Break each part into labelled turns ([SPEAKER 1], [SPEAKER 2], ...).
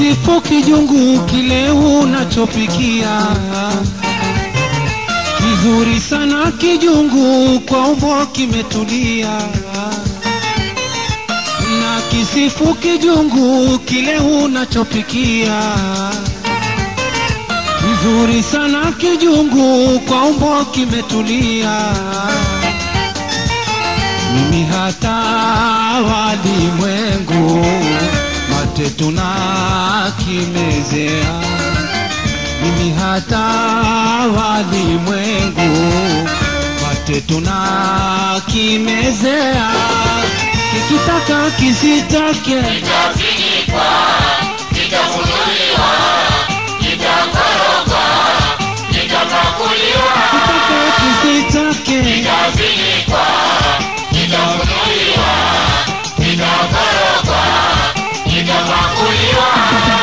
[SPEAKER 1] kisifu kijungu kile unachopikia kizuri sana kijungu kwa umbo kimetulia na kisifu kijungu kile unachopikia kizuri sana kijungu kwa umbo kimetulia mimi hata walimwengu mate tunakimezea mimi hata walimwengu mate tunakimezea kikitaka kisitake
[SPEAKER 2] kitafinikwa, kitafunuliwa, kitakorogwa, kitapakuliwa,
[SPEAKER 1] kitaka kisitake
[SPEAKER 2] kitafinikwa, kitafunuliwa, kitakorogwa, kitapakuliwa.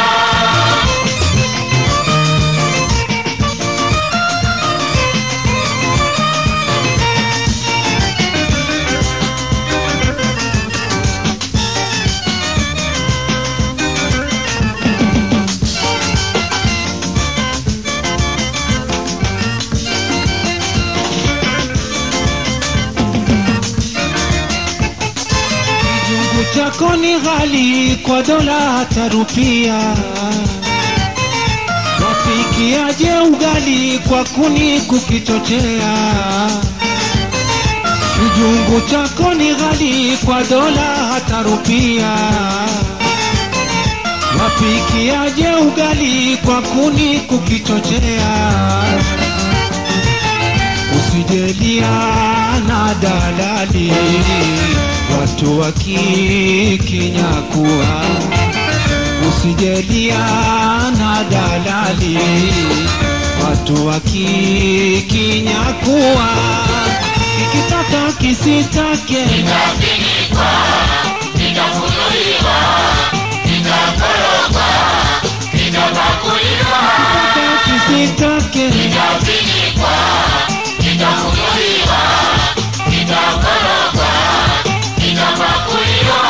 [SPEAKER 1] kijungu chako ni ghali kwa dola hata rupia wapikiaje ugali kwa kuni kukichochea kijungu chako ni ghali kwa dola hata rupia wapikiaje ugali kwa kuni kukichochea usijelia na dalali watu wakikinyakua usijelia na dalali watu wakikinyakua kikitaka kisitake
[SPEAKER 2] Kitafinikwa, kitafunuliwa, kitakorogwa, kitapakuliwa,
[SPEAKER 1] kitaka kisitake
[SPEAKER 2] kitafinikwa, kitafunuliwa, kitakorogwa, kitapakuliwa.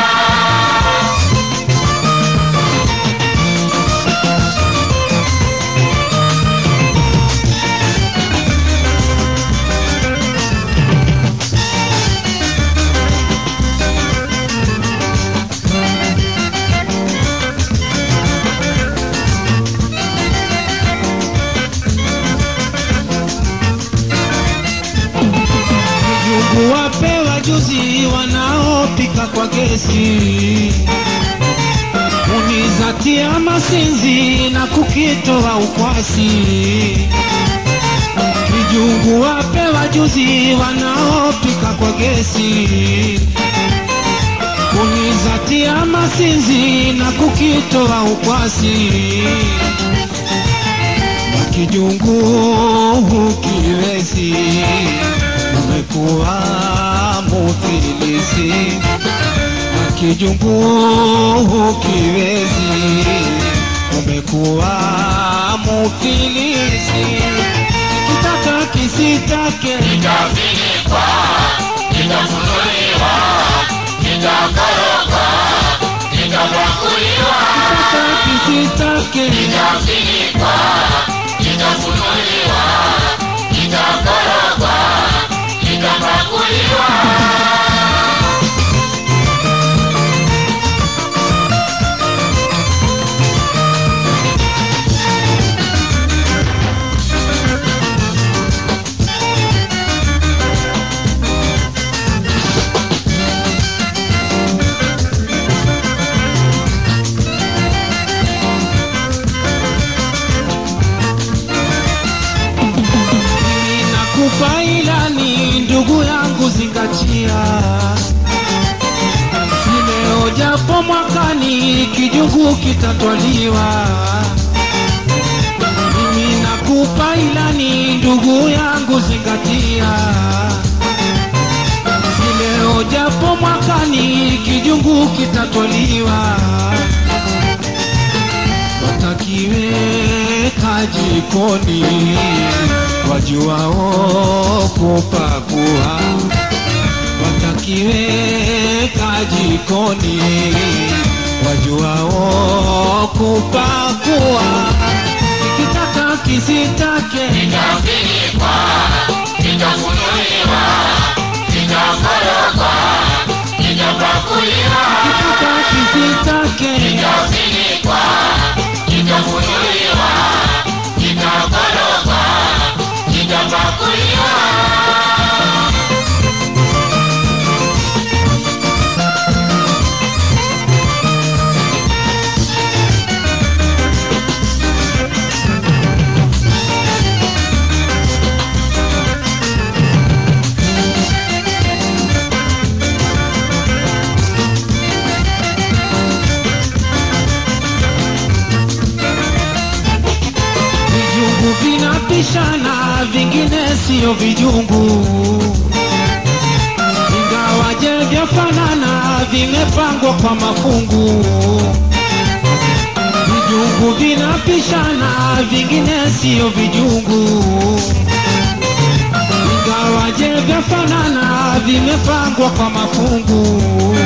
[SPEAKER 1] Njugu wapewa juzi wanaopika kwa gesi, unizatia masinzi na kukitoa ukwasi. Kijungu wapewa juzi wanaopika kwa gesi, unizatia masinzi na kukitoa ukwasi na kijungu hukiwezi, umekuwa mufilisi. Na kijungu hukiwezi, umekuwa mufilisi. Kitaka kisitake,
[SPEAKER 2] Kitafinikwa, kitafunuliwa, kitakorogwa, kitapakuliwa,
[SPEAKER 1] kitaka kisitake,
[SPEAKER 2] kitafinikwa, kitafunuliwa, kitakorogwa, kitapakuliwa.
[SPEAKER 1] mimi nakupa ilani, ndugu yangu, zingatia Leo japo mwakani kijungu kitatwaliwa. Mimi nakupa ilani, ndugu yangu, zingatia. Leo japo mwakani kijungu kitatwaliwa. Watakiweka jikoni, wajuao kupakua watakiweka jikoni wajuao vinapishana, vingine siyo vijungu, ingawaje vyafanana, vimepangwa kwa mafungu. Vijungu vinapishana, vingine siyo vijungu, ingawaje vyafanana, vimepangwa kwa mafungu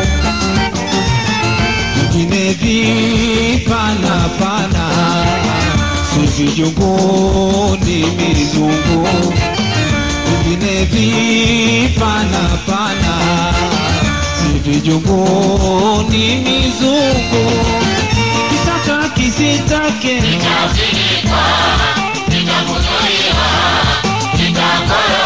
[SPEAKER 1] vingine vipana pana, si vijungu ni mizungu, vingine vipana pana, si vijungu ni mizungu, kitaka kisitake
[SPEAKER 2] Kitafinikwa, kitafunuliwa, kitakoroga